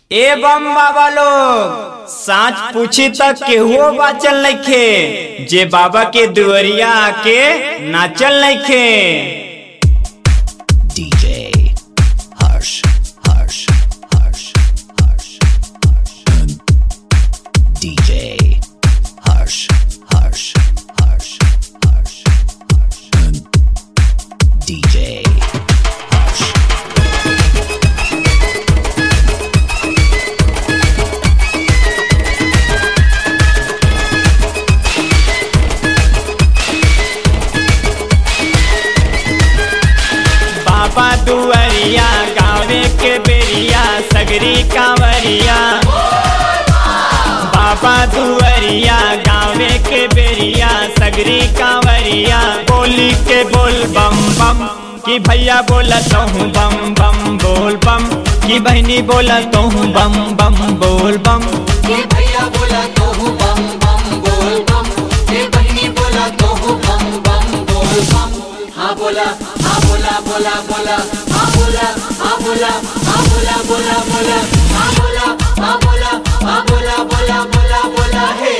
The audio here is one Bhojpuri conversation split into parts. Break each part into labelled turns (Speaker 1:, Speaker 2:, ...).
Speaker 1: ए बम बाबा लोग साच पूछी तक केहुओ बाचल नइखे जे बाबा के दुअरिया आके नाचल नइखे
Speaker 2: DJ Harsh, Harsh, Harsh, Harsh, Harsh. DJ Harsh, Harsh, Harsh, Harsh, Harsh. DJ Harsh.
Speaker 1: बाबा दुअरिया गावे के बेरिया सगरी कांवरिया बाबा दुअरिया गावे के बेरिया सगरी कांवरिया बोली के बोल बम बम कि भैया बोला तो हूँ बम बम बोल बम कि बहनी बोला तो हूँ बम बम बोल बम
Speaker 3: ये भैया बोला तो हूँ बम बम बोल बम ये बहनी बोला तो हूँ बम बम बोल बम हाँ बोला हाँ बोला बोला बोला हाँ बोला हाँ बोला हाँ बोला बोला बोला हाँ बोला हाँ बोला हाँ बोला बोला बोला बोला हे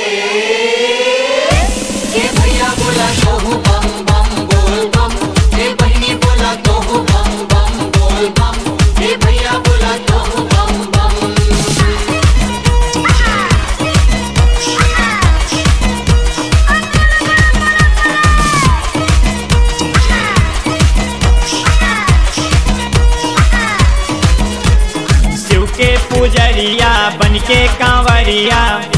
Speaker 3: ये भैया बोला तो हूँ बम बम बोल बम ये बहनी बोला तो हूँ बम बम बोल बम ये भैया बोला तो हूँ बम बम
Speaker 1: शिव के पुजरिया बन के कांवरिया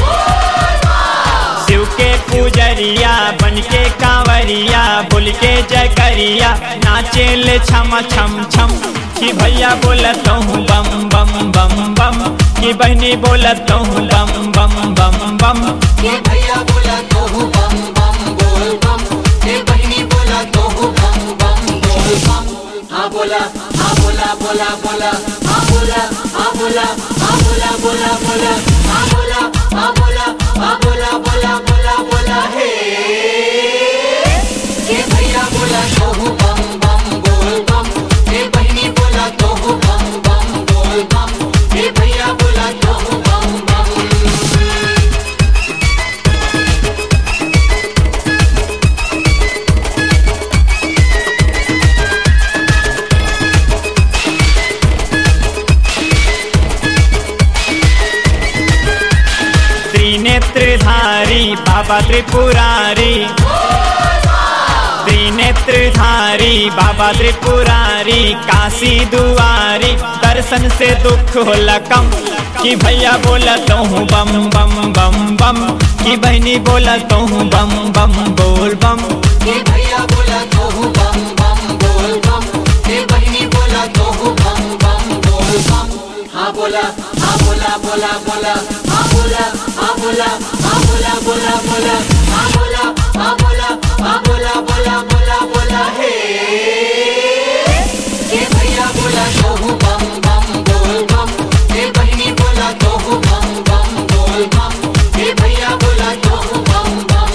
Speaker 1: शिव के पुजरिया बन के कांवरिया बोल के जयकरिया नाचे ले छम छम छम कि भैया बोलत हूँ बम बम बम बम कि बहनी बोलत हूँ बम बम बम बम
Speaker 3: ये भैया बोला तो हूँ बम बम बोल बम ये बहनी बोला तो हूँ बम बम बोल बम हाँ बोला हाँ बोला बोला बोला हाँ बोला हाँ बोला हाँ बोला बोला बोला हाँ बोला हाँ बोला हाँ बोला बोला बोला बोला हे ये भैया बोला तो हूँ बम बम बोल बम ये बहनी बोला तो हूँ बम बम बोल बम ये भैया बोला तो हूँ बम बम
Speaker 1: त्रिनेत्रधारी बाबा त्रिपुरारी त्रिनेत्रधारी बाबा त्रिपुरारी काशी दुआरी दर्शन से दुख होला कम कि भैया बोला तो हूँ बम बम बम बम कि बहनी बोला तो हूँ बम बम बोल बम
Speaker 3: ये भैया बोला तो हूँ बम बम बोल बम ये बहनी बोला तो हूँ बम बम बोल बम हाँ बोला हाँ बोला बोला बोला हाँ बोला हाँ बोला हाँ बोला बोला बोला हाँ बोला हाँ बोला हाँ बोला बोला बोला बोला हे ये भैया बोला तो हूँ बम बम बोल बम ये बहनी बोला तो हूँ बम बम बोल बम ये भैया बोला तो हूँ बम बम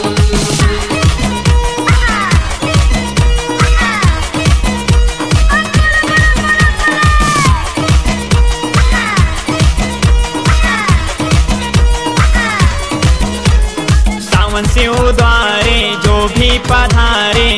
Speaker 1: सावन से उद्वारे जो भी पधारे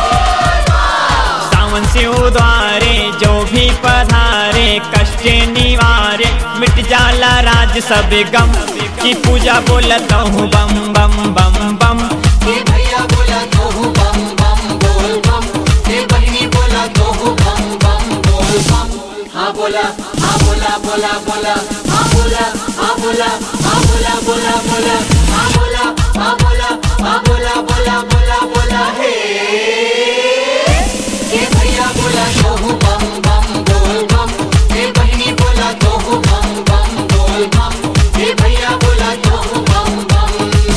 Speaker 1: सावन से उद्वारे जो भी पधारे कष्ट निवारे मिट जाला राज सब गम की पूजा बोलत हूँ बम बम बम बम
Speaker 3: ये भैया बोला तो हूँ बम बम बोल बम ये बहनी बोला तो हूँ बम बम बोल बम हाँ बोला हाँ बोला बोला बोला हाँ बोला हाँ बोला हाँ बोला बोला बोला हाँ बोला हाँ बोला हाँ बोला बोला बोला बोला हे ये भैया बोला तो हूँ बम बम बोल बम ये बहनी बोला तो हूँ बम बम बोल बम ये भैया बोला तो हूँ बम बम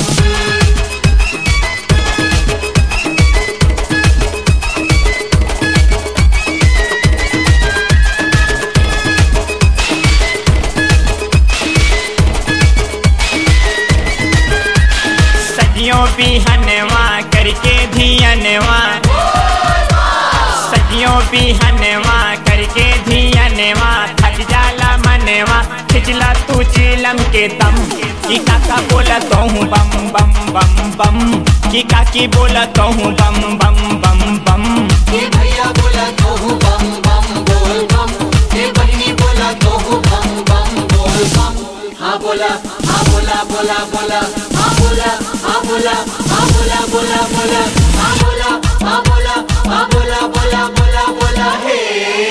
Speaker 1: सदियों बिहनवा करके धियनवा सदियों बिहनवा नाचला तू चिलम के दम की काका बोला तो हूँ बम बम बम बम की काकी बोला तो हूँ बम बम बम बम
Speaker 3: ये भैया बोला तो हूँ बम बम बोल बम ये बहनी बोला तो हूँ बम बम बोल बम हाँ बोला हाँ बोला बोला बोला हाँ बोला हाँ बोला हाँ बोला बोला बोला हाँ बोला हाँ बोला हाँ बोला बोला बोला बोला हे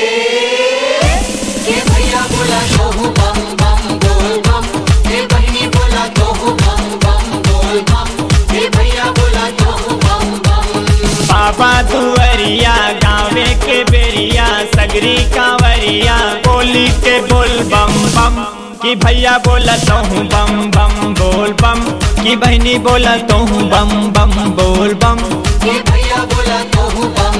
Speaker 3: ये भैया बोला तो हूँ बम बम बोल बम ये बहनी बोला तो हूँ बम बम बोल बम ये भैया बोला तो हूँ बम बम
Speaker 1: बाबा दुअरिया गावे के बेरिया सगरी कांवरिया बोली के बोल बम बम कि भैया बोला तो हूँ बम बम बोल बम कि बहनी बोला तो हूँ बम बम बोल बम
Speaker 3: ये भैया बोला तो हूँ बम